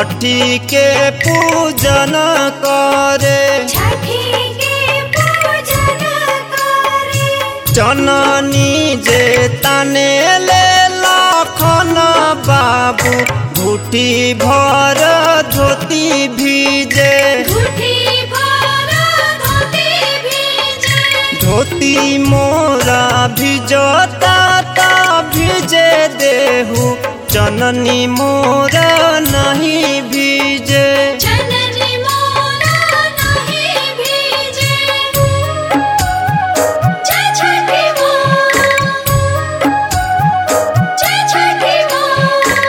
छठी के पूजन करे छठी के पूजन करे जननी जे तने ले लखन बाबू घुटी भर धोती भीजे घुटी भर धोती भीजे धोती मोरा भिजता ता भिजे देहु जननी मोरा नहीं भीजे जननी मोरा नहीं भीजे जय छठी माँ जय छठी माँ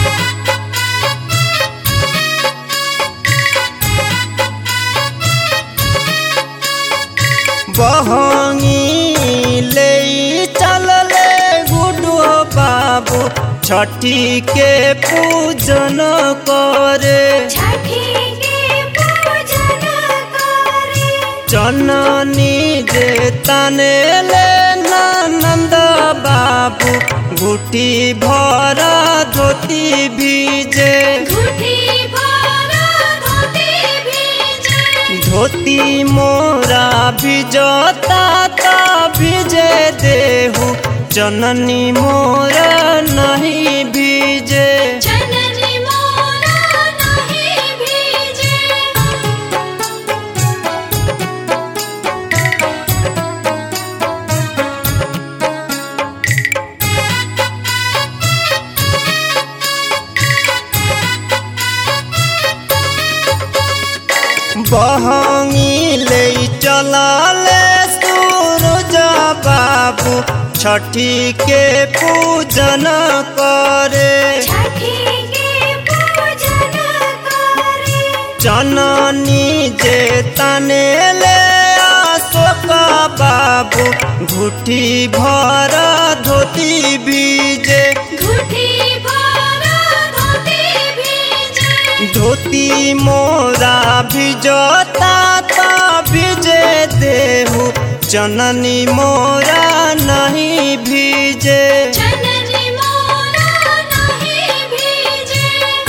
बहंगी ले चलले गुडो बाबू छठी के पूजन करे छठी के पूजन करे जननी जे तने ले नंद बाबू घुटी भर धोती भीजे घुटी भर धोती भीजे धोती मोरा भिजता ता भिजे देहु जननी मोरा नहीं भीजे जननी मोरा नहीं भीजे बहंगी ले चलाले सूरज बाबू छठी के पूजन करे छठी के पूजन करे जननी जे तने ले अशोक बाबू घुटी भर धोती भीजे घुटी भर धोती भीजे धोती मोरा भिजता ता भिजे देहु जननी मोरा नहीं भीजे जननी मोरा नहीं भीजे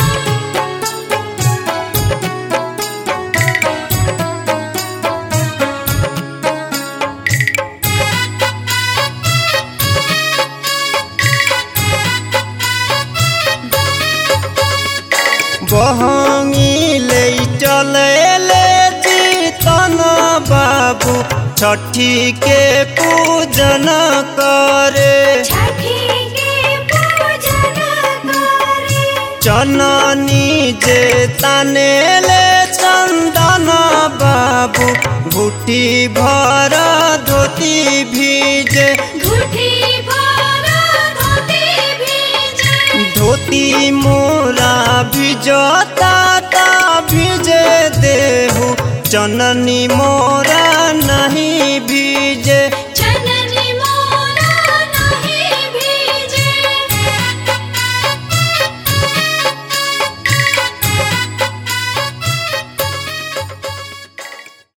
बहंगी ले चले ले जीतन बाबू छठी के पूजन करे छठी के पूजन करे जननी जे तने ले चंदन बाबू घुटी भर धोती भीजे घुटी भर धोती भीजे धोती मोरा भिजता ता भिजे देहु जननी मोरा नहीं भीजे